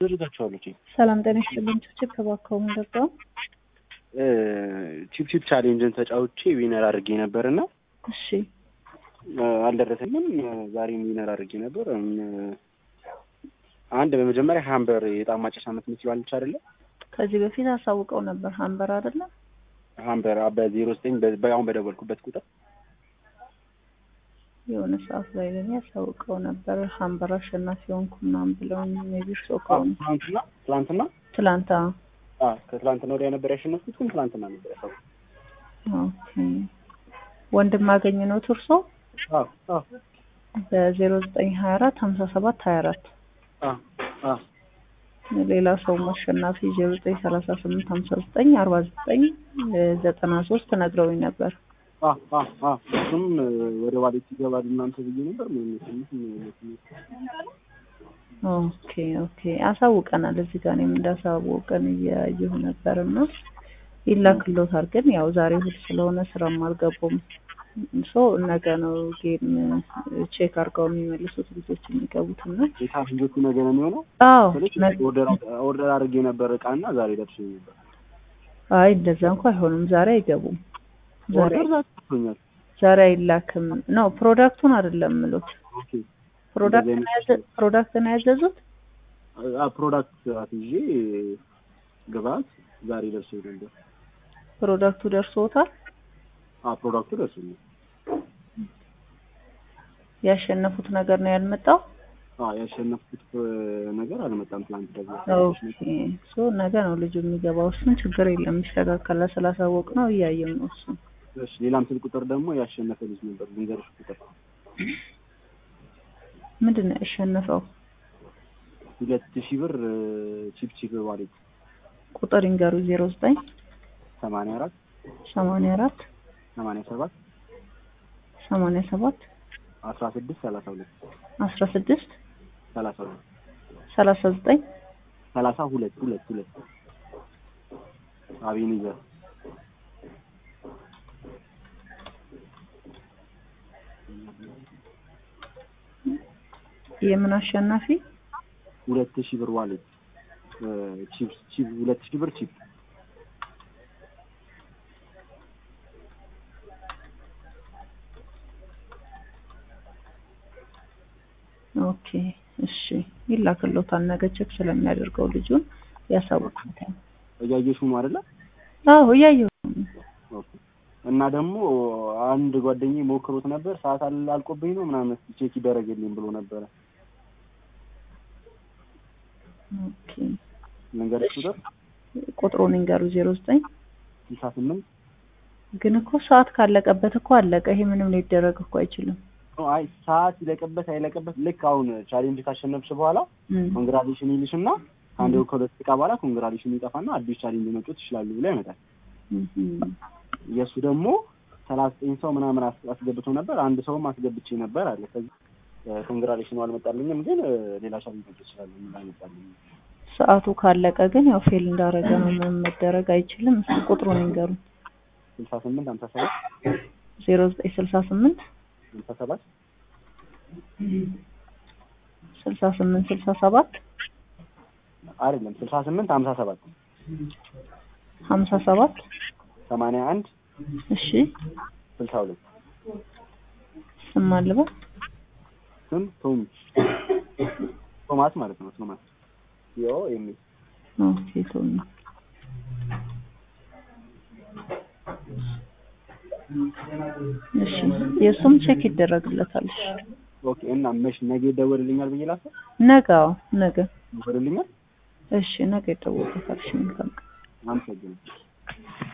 አደርጋቸዋለሁ ቼክ ሰላም ጤና ይስጥልኝ። ችፕ እባክዎ ምንድን ነው? ቺፕ ቺፕ ቻሌንጅን ተጫውቼ ዊነር አድርጌ ነበር እና እሺ አልደረሰኝም። ዛሬም ዊነር አድርጌ ነበር። አንድ በመጀመሪያ ሀምበር የጣም ማጨሻ የምትመስለው አለች አይደለ? ከዚህ በፊት አሳውቀው ነበር ሀምበር አይደለም? ሀምበር በዜሮ ዘጠኝ አሁን በደወልኩበት ቁጥር የሆነ ሰዓት ላይ ለኔ አሳውቀው ነበር ሀምበር አሸናፊ ሆንኩ ምናምን ብለውኝ ሜቢ እርስዎ ከሆኑ ትላንትና ትላንትና ትላንት አዎ። አዎ ከትላንትና ወዲያ ነበር ያሸነፍኩት፣ ግን ትላንትና ነበር ያሳውኩት። ኦኬ ወንድም አገኝ ነው እርሶ? አዎ አዎ በዜሮ ዘጠኝ ሀያ አራት ሀምሳ ሰባት ሀያ አራት አዎ አዎ ሌላ ሰው አሸናፊ ዜሮ ዘጠኝ ሰላሳ ስምንት ሀምሳ ዘጠኝ አርባ ዘጠኝ ዘጠና ሶስት ነግረውኝ ነበር። አዎ አዎ አዎ እሱም ወደ ዋሌት ይገባል እናንተ ብዬ ነበር። ምን ኦኬ ኦኬ አሳውቀናል። እዚህ ጋር እኔም እንዳሳወቀን እያየሁ ነበር እና ይላክሎታል። ግን ያው ዛሬ እሑድ ስለሆነ ስራም አልገቡም። ሶ ነገ ነው ጌም ቼክ አድርገው የሚመልሱት ልጆች የሚገቡት እና ጌታ ልጆቹ ነገ ነው የሚሆነው። አዎ ኦርደር አድርጌ ነበር እቃ እና ዛሬ ደርሶ ነበር። አይ እንደዛ እንኳ አይሆንም። ዛሬ አይገቡም። ዛሬ ኦርደር ዛሬ ደርሶኛል። ዛሬ አይላክም ነው ፕሮዳክቱን አይደለም ምሉት ኦኬ ፕሮዳክት ነው ያዘ- ፕሮዳክት ነው ያዘዙት። አ ፕሮዳክት አትይዤ ግብአት ዛሬ ደርሶ ነበር። ፕሮዳክቱ ደርሶታል። አ ፕሮዳክቱ ደርሶኛል። ያሸነፉት ነገር ነው ያልመጣው። አ ያሸነፍኩት ነገር አልመጣም። ትላንት ደግሞ ኦኬ ሶ ነገ ነው ልጁ የሚገባው። እሱን ችግር የለም ይስተካከላል። ስላሳወቅ ነው እያየም ነው እሱ እሺ ሌላም ስልክ ቁጥር ደግሞ ያሸነፈ ልጅ ነበር። ልንገርሽ ቁጥር ምንድን ነው ያሸነፈው? ሁለት ሺህ ብር ቺፕ ቺፕ ዋሌት ቁጥር ይንገሩ። ዜሮ ዘጠኝ ሰማንያ አራት ሰማንያ አራት ሰማንያ ሰባት ሰማንያ ሰባት አስራ ስድስት ሰላሳ ሁለት አስራ ስድስት ሰላሳ ሁለት ሰላሳ ዘጠኝ ሰላሳ ሁለት ሁለት ሁለት አቤኒዘር የምን አሸናፊ? ሁለት ሺህ ብር ዋሌት ቺፕ ቺፕ ሁለት ሺህ ብር ቺፕ ኦኬ እሺ ይላክሎታል። ነገ ቼክ ስለሚያደርገው ልጁን ያሳውቁታል። እያየሽው ነው አይደለ? አዎ እያየሁ ነው። ኦኬ እና ደግሞ አንድ ጓደኛዬ ሞክሮት ነበር ሰዓት አል- አልቆብኝ ነው ምናምን እስኪ ቼክ ይደረግልኝ ብሎ ነበረ። ኦኬ ልንገርሽ ቁጥር ቁጥሩን ይንገሩ። ዜሮ ዘጠኝ ስልሳ ስምንት ግን እኮ ሰዓት ካለቀበት እኮ አለቀ። ይሄ ምንም ሊደረግ እኮ አይችልም። አይ ሰዓት ይለቅበት አይለቅበት ልክ አሁን ቻሌንጅ ካሸነፍሽ በኋላ እም፣ ኮንግራሌሽን ይልሽ እና ከአንድ ወር ከሁለት ደቂቃ በኋላ ኮንግራሌሽን ይጠፋና አዲስ ቻሌንጅ መጮት ይችላሉ ብሎ ያመጣል። እም፣ የእሱ ደግሞ ሰላሳ ዘጠኝ ሰው ምናምን አስ- አስገብቶ ነበር። አንድ ሰውም አስገብቼ ነበር አለ። ከዚህ ኮንግራሌሽኑ አልመጣልኝም፣ ግን እ፣ ሌላ ቻሌንጅ መጮት ይችላሉ ምን አልመጣልኝም። ሰዓቱ ካለቀ ግን ያው ፌል እንዳረገ ነው። ምንም መደረግ አይችልም። እስኪ ቁጥሩን ይንገሩ። ስልሳ ስምንት ሀምሳ ሰባት ዜሮ ዘጠኝ ስልሳ ስምንት ሀምሳ ሰባት ስልሳ ስምንት ስልሳ ሰባት አይደለም ስልሳ ስምንት ሀምሳ ሰባት ሀምሳ ሰባት ሰማንያ አንድ እሺ ስልሳ ሁለት ስም አልበል ስም ቶም ቶማስ ማለት ነው። ቶማስ ዮ የሚል ኦኬ ቶኒ እሺ የእሱም ቼክ ይደረግለታል። እሺ ኦኬ። እና መሽ ነገ ይደወልልኛል ብዬ ላሰብ ነገ አዎ ነገ ይደወልልኛል። እሺ ነገ ይደወልለታል። እሺ መልካም ቀን። አመሰግናለሁ።